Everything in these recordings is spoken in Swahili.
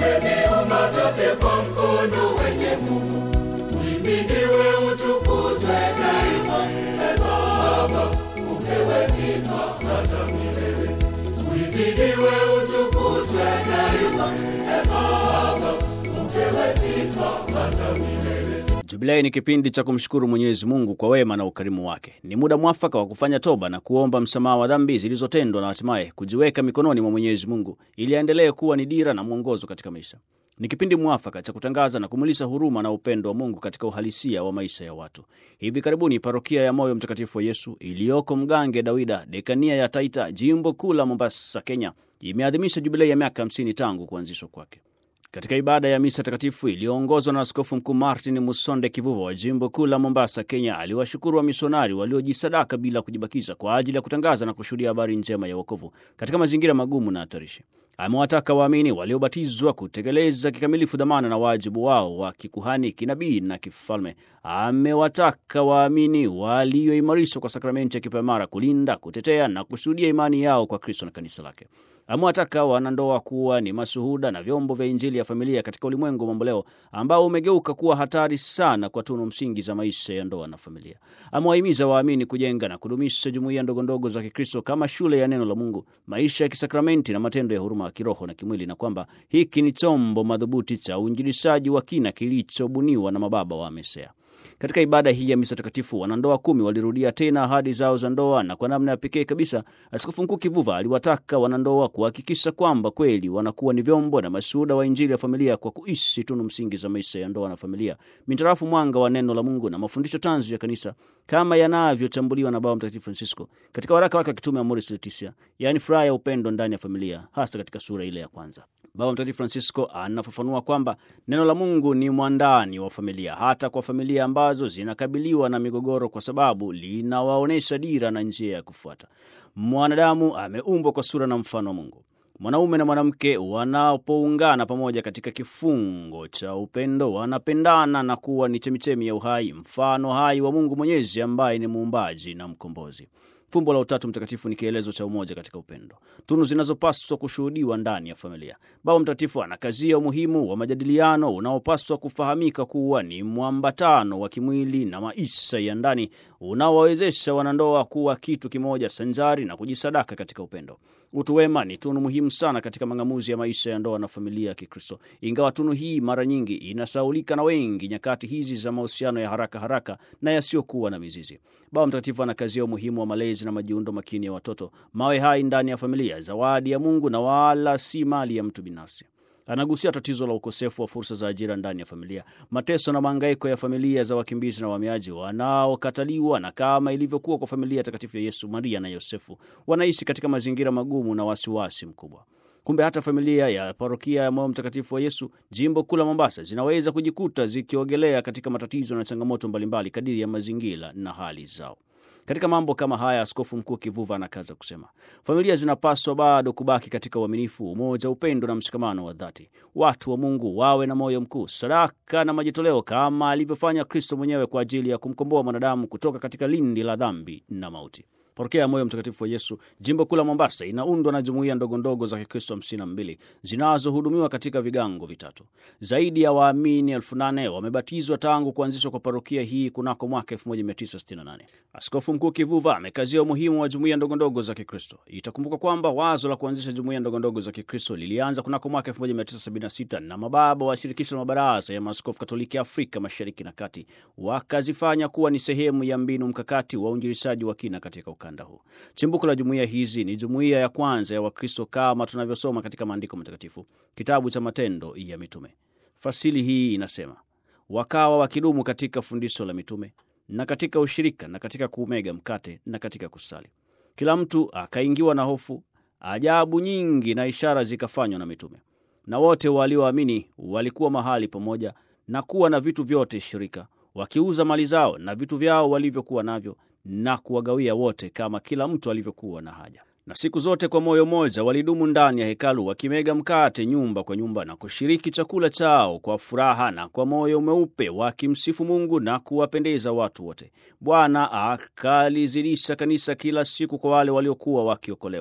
umeviumba vyote kwa mkono wenye nguvu. Uhimidiwe, utukuzwe daima. E Baba, upewe sifa hata milele. Uhimidiwe, utukuzwe daima. E Baba, upewe sifa hata milele. Jubilei ni kipindi cha kumshukuru Mwenyezi Mungu kwa wema na ukarimu wake. Ni muda mwafaka wa kufanya toba na kuomba msamaha wa dhambi zilizotendwa na hatimaye kujiweka mikononi mwa Mwenyezi Mungu ili aendelee kuwa ni dira na mwongozo katika maisha. Ni kipindi mwafaka cha kutangaza na kumulisa huruma na upendo wa Mungu katika uhalisia wa maisha ya watu. Hivi karibuni parokia ya Moyo Mtakatifu wa Yesu iliyoko Mgange Dawida, dekania ya Taita, jimbo kuu la Mombasa, Kenya, imeadhimisha jubilei ya miaka 50 tangu kuanzishwa kwake. Katika ibada ya misa takatifu iliyoongozwa na Askofu Mkuu Martin Musonde Kivuva wa jimbo kuu la Mombasa, Kenya, aliwashukuru wamisionari waliojisadaka bila kujibakiza kwa ajili ya kutangaza na kushuhudia habari njema ya wokovu katika mazingira magumu na hatarishi. Amewataka waamini waliobatizwa kutekeleza kikamilifu dhamana na wajibu wao wa kikuhani, kinabii na kifalme. Amewataka waamini walioimarishwa kwa sakramenti ya kipaimara kulinda, kutetea na kushuhudia imani yao kwa Kristo na kanisa lake. Amewataka wanandoa kuwa ni mashuhuda na vyombo vya Injili ya familia katika ulimwengu mamboleo ambao umegeuka kuwa hatari sana kwa tunu msingi za maisha ya ndoa na familia. Amewahimiza waamini kujenga na kudumisha jumuiya ndogondogo za Kikristo kama shule ya neno la Mungu, maisha ya kisakramenti na matendo ya huruma ya kiroho na kimwili, na kwamba hiki ni chombo madhubuti cha uinjilishaji wa kina kilichobuniwa na mababa wa Mesea. Katika ibada hii ya misa takatifu wanandoa kumi walirudia tena ahadi zao za ndoa, na kwa namna ya pekee kabisa Askofu Mkuu Kivuva aliwataka wanandoa kuhakikisha kwamba kweli wanakuwa ni vyombo na mashuhuda wa Injili ya familia kwa kuishi tunu msingi za maisha ya ndoa na familia mintarafu mwanga wa neno la Mungu na mafundisho tanzu ya kanisa kama yanavyotambuliwa na Baba Mtakatifu Francisco katika waraka wake wa kitume Amoris Laetitia, yaani furaha ya upendo ndani ya familia, hasa katika sura ile ya kwanza. Baba Mtakatifu Francisco anafafanua kwamba neno la Mungu ni mwandani wa familia, hata kwa familia ambazo zinakabiliwa na migogoro, kwa sababu linawaonyesha dira na njia ya kufuata. Mwanadamu ameumbwa kwa sura na mfano wa Mungu. Mwanaume na mwanamke wanapoungana pamoja katika kifungo cha upendo, wanapendana na kuwa ni chemichemi ya uhai, mfano hai wa Mungu Mwenyezi ambaye ni muumbaji na mkombozi. Fumbo la Utatu Mtakatifu ni kielezo cha umoja katika upendo, tunu zinazopaswa kushuhudiwa ndani ya familia. Baba Mtakatifu anakazia umuhimu wa majadiliano unaopaswa kufahamika kuwa ni mwambatano wa kimwili na maisha ya ndani unaowawezesha wanandoa kuwa kitu kimoja sanjari na kujisadaka katika upendo. Utu wema ni tunu muhimu sana katika mang'amuzi ya maisha ya ndoa na familia ya Kikristo, ingawa tunu hii mara nyingi inasaulika na wengi nyakati hizi za mahusiano ya haraka haraka na yasiyokuwa na mizizi. Baba Mtakatifu anakazia umuhimu wa malezi na majiundo makini ya watoto, mawe hai ndani ya familia, zawadi ya Mungu na wala si mali ya mtu binafsi. Anagusia tatizo la ukosefu wa fursa za ajira ndani ya familia, mateso na mahangaiko ya familia za wakimbizi na wahamiaji wanaokataliwa, na kama ilivyokuwa kwa familia takatifu ya Yesu, Maria na Yosefu, wanaishi katika mazingira magumu na wasiwasi mkubwa. Kumbe hata familia ya parokia ya Moyo Mtakatifu wa Yesu jimbo kuu la Mombasa zinaweza kujikuta zikiogelea katika matatizo na changamoto mbalimbali kadiri ya mazingira na hali zao. Katika mambo kama haya, Askofu Mkuu Kivuva anakaza kusema familia zinapaswa bado kubaki katika uaminifu, umoja, upendo na mshikamano wa dhati. Watu wa Mungu wawe na moyo mkuu, sadaka na majitoleo, kama alivyofanya Kristo mwenyewe kwa ajili ya kumkomboa mwanadamu kutoka katika lindi la dhambi na mauti. Parokia ya Moyo Mtakatifu wa Yesu jimbo kuu la Mombasa inaundwa na jumuiya ndogo ndogo za Kikristo hamsini na mbili zinazohudumiwa katika vigango vitatu. Zaidi ya waamini elfu nane wamebatizwa tangu kuanzishwa kwa parokia hii kunako mwaka 1968. Askofu Mkuu Kivuva amekazia umuhimu wa jumuiya ndogo ndogo za Kikristo. Itakumbuka kwamba wazo la kuanzisha jumuiya ndogo ndogo za Kikristo lilianza kunako mwaka 1976 na mababa wa shirikisho la mabaraza ya maaskofu Katoliki Afrika Mashariki na Kati, wakazifanya kuwa ni sehemu ya mbinu mkakati wa uinjilishaji wa kina katika ukanda huu. Chimbuko la jumuiya hizi ni jumuiya ya kwanza ya Wakristo kama tunavyosoma katika maandiko matakatifu, kitabu cha Matendo ya Mitume. Fasili hii inasema, wakawa wakidumu katika fundisho la mitume na katika ushirika na katika kuumega mkate na katika kusali. Kila mtu akaingiwa na hofu, ajabu nyingi na ishara zikafanywa na mitume. Na wote walioamini walikuwa mahali pamoja na kuwa na vitu vyote shirika, wakiuza mali zao na vitu vyao walivyokuwa navyo na kuwagawia wote kama kila mtu alivyokuwa na haja. Na siku zote kwa moyo mmoja walidumu ndani ya hekalu, wakimega mkate nyumba kwa nyumba na kushiriki chakula chao kwa furaha na kwa moyo mweupe, wakimsifu Mungu na kuwapendeza watu wote. Bwana akalizidisha kanisa kila siku kwa wale waliokuwa wakiokolewa.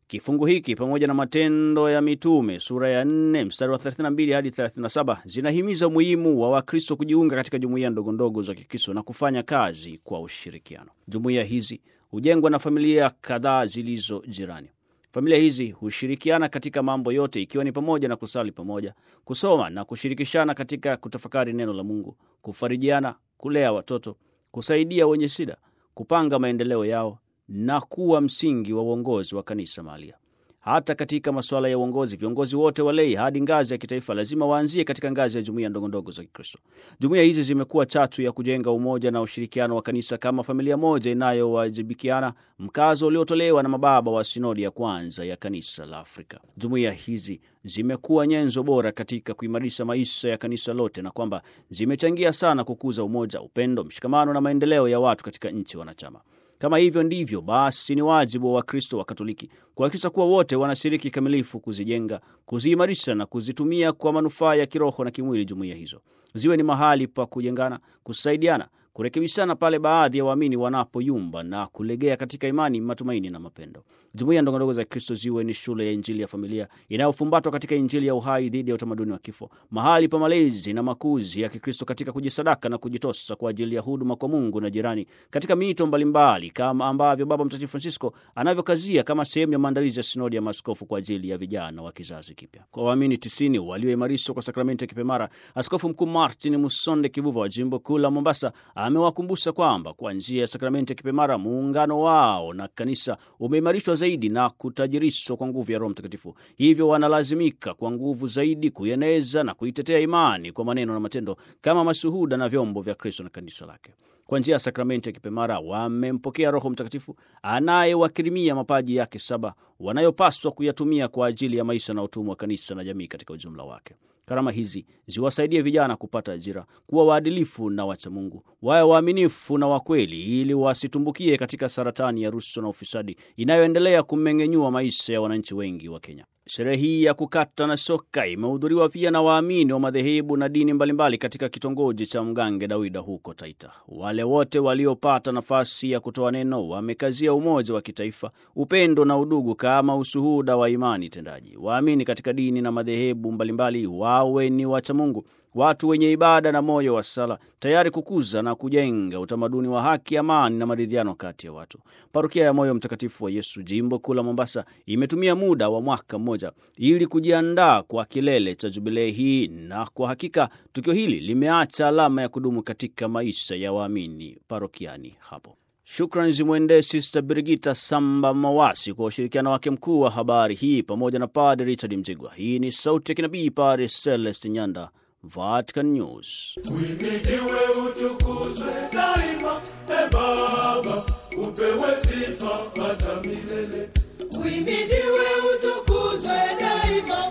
Kifungu hiki pamoja na Matendo ya Mitume sura ya 4 mstari wa 32 hadi 37 zinahimiza umuhimu wa Wakristo kujiunga katika jumuiya ndogondogo za Kikristo na kufanya kazi kwa ushirikiano. Jumuiya hizi hujengwa na familia kadhaa zilizo jirani. Familia hizi hushirikiana katika mambo yote, ikiwa ni pamoja na kusali pamoja, kusoma na kushirikishana katika kutafakari neno la Mungu, kufarijiana, kulea watoto, kusaidia wenye shida, kupanga maendeleo yao na kuwa msingi wa uongozi wa kanisa mahalia. Hata katika masuala ya uongozi, viongozi wote walei hadi ngazi ya kitaifa lazima waanzie katika ngazi ya jumuiya ndogondogo za Kikristo. Jumuiya hizi zimekuwa chatu ya kujenga umoja na ushirikiano wa kanisa kama familia moja inayowajibikiana, mkazo uliotolewa na mababa wa sinodi ya kwanza ya kanisa la Afrika. Jumuiya hizi zimekuwa nyenzo bora katika kuimarisha maisha ya kanisa lote, na kwamba zimechangia sana kukuza umoja, upendo, mshikamano na maendeleo ya watu katika nchi wanachama. Kama hivyo ndivyo basi, ni wajibu wa Wakristo wa Katoliki kuhakikisha kuwa wote wanashiriki kikamilifu kuzijenga, kuziimarisha na kuzitumia kwa manufaa ya kiroho na kimwili. Jumuiya hizo ziwe ni mahali pa kujengana, kusaidiana, kurekebishana pale baadhi ya waamini wanapoyumba na kulegea katika imani, matumaini na mapendo. Jumuiya ndogondogo za Kristo ziwe ni shule ya Injili ya familia inayofumbatwa katika Injili ya uhai dhidi ya utamaduni wa kifo, mahali pa malezi na makuzi ya Kikristo katika kujisadaka na kujitosa kwa ajili ya huduma kwa Mungu na jirani katika miito mbalimbali, kama ambavyo Baba Mtakatifu Francisco anavyokazia kama sehemu ya maandalizi ya sinodi ya maaskofu kwa ajili ya vijana wa kizazi kipya. Kwa waamini tisini walioimarishwa kwa sakramenti ya kipemara, Askofu Mkuu Martin Musonde Kivuva wa jimbo kuu la Mombasa amewakumbusha kwamba kwa njia ya sakramenti ya kipemara muungano wao na kanisa umeimarishwa zaidi na kutajirishwa kwa nguvu ya Roho Mtakatifu. Hivyo wanalazimika kwa nguvu zaidi kuieneza na kuitetea imani kwa maneno na matendo kama mashuhuda na vyombo vya Kristo na kanisa lake. Kwa njia ya sakramenti ya kipemara wamempokea Roho Mtakatifu anayewakirimia mapaji yake saba wanayopaswa kuyatumia kwa ajili ya maisha na utumwa wa kanisa na jamii katika ujumla wake. Karama hizi ziwasaidie vijana kupata ajira, kuwa waadilifu na wachamungu, wawe waaminifu na wakweli, ili wasitumbukie katika saratani ya rushwa na ufisadi inayoendelea kumeng'enyua maisha ya wananchi wengi wa Kenya. Sherehe hii ya kukata na shoka imehudhuriwa pia na waamini wa madhehebu na dini mbalimbali katika kitongoji cha Mgange Dawida huko Taita. Wale wote waliopata nafasi ya kutoa neno wamekazia umoja wa kitaifa, upendo na udugu kama ushuhuda wa imani tendaji. Waamini katika dini na madhehebu mbalimbali wawe ni wachamungu, watu wenye ibada na moyo wa sala, tayari kukuza na kujenga utamaduni wa haki, amani na maridhiano kati ya watu. Parokia ya Moyo Mtakatifu wa Yesu, jimbo kuu la Mombasa, imetumia muda wa mwaka mmoja ili kujiandaa kwa kilele cha jubilei hii, na kwa hakika tukio hili limeacha alama ya kudumu katika maisha ya waamini parokiani hapo. Shukrani zimwendee Sister Brigita Samba Mawasi kwa ushirikiano wake mkuu wa habari hii pamoja na Padre Richard Mjigwa. Hii ni sauti ya kinabii Padre Celest Nyanda, Vatican News. Uhimidiwe, utukuzwe daima, e Baba, upewe sifa hata milele. Uhimidiwe, utukuzwe daima,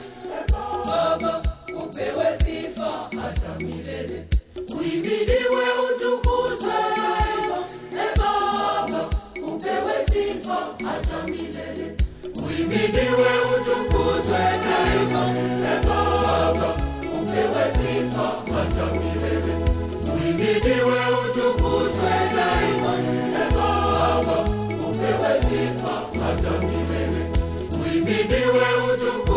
Baba, upewe sifa hata milele. Uhimidiwe, utukuzwe daima, e Baba, upewe sifa hata milele. Uhimidiwe, utukuzwe daima, e Baba, upewe sifa hata milele. Uhimidiwe, utukuzwe daima, e Baba, upewe sifa hata milele. Uhimidiwe, utukuzwe